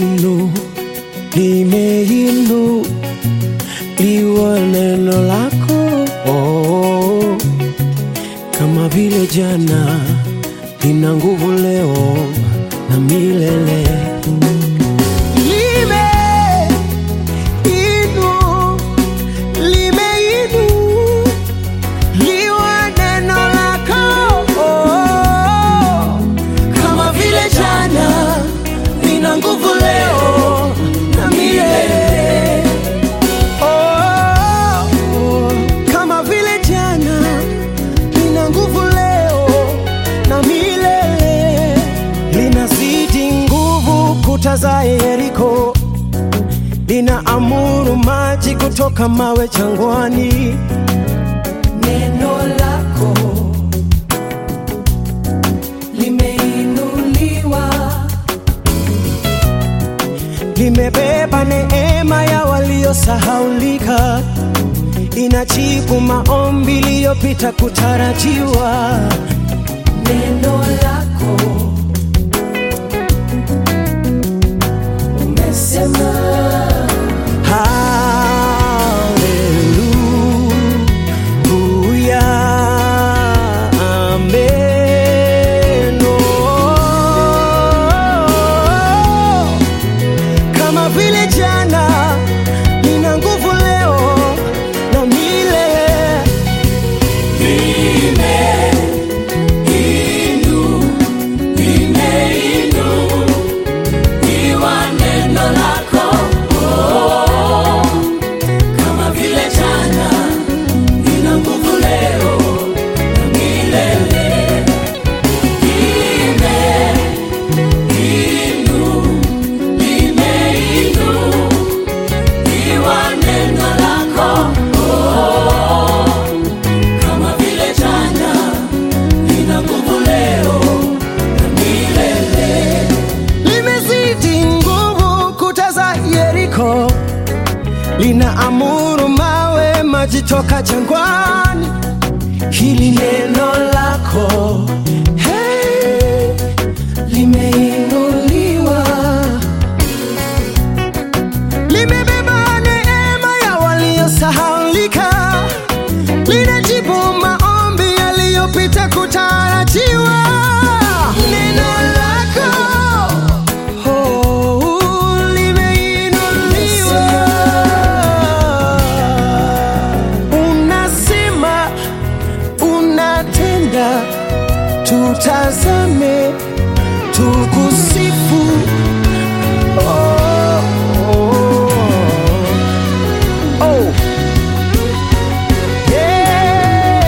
limeinu limeinu liwa neno lako oh, kama vile jana lina nguvu leo na milele limeinu limeinu liwa neno lako oh, kama vile jana lina nguvu leo na milele oh, oh, kama vile jana lina nguvu leo na milele linazidi nguvu kuta za Yeriko lina amuru maji kutoka mawe jangwani Neno lako limeinuliwa, limebeba neema ya waliosahaulika, inajibu maombi iliyopita kutarajiwa. neno lako umesema, Haleluya, amen. Oh, Kama vile jana lina nguvu leo na milele iwa neno lako kama vile jana lina nguvu leo na milele. Lime inu limeinu iwa neno lako kama vile jana lina nguvu leo na milele. limezidi nguvu kuta za Yeriko, lina amuru mawe maji toka jangwani. Hili neno lako hey, limeinuliwa, limebeba neema ya waliosahaulika, linajibu maombi yaliyopita kutarajiwa. Neno lako oh, limeinuliwa, unasema unatenda, tutazame tukusifu. Oh, oh, oh. Yeah.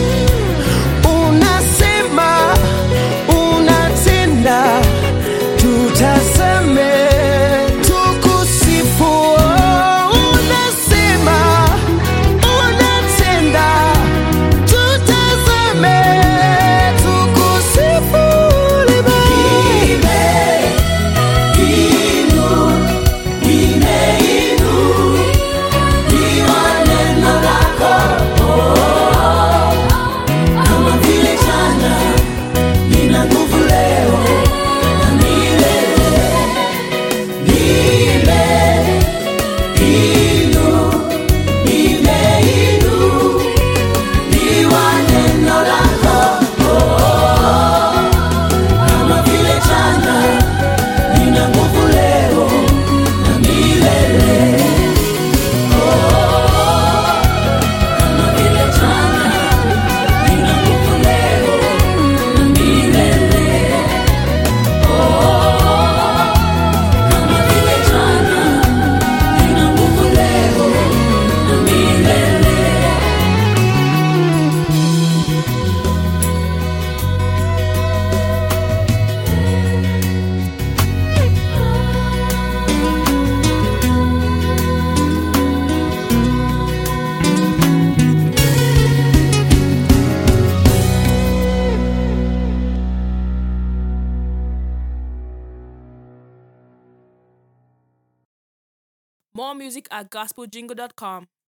Unasema unatenda, tutazame tukusifu. Oh, Unasema unatenda, tutazame tukusifu. Kama vile jana lina nguvu leo na milele. Kama vile jana lina nguvu leo na milele. Kama vile jana lina nguvu leo na milele. More music at gospeljingle.com.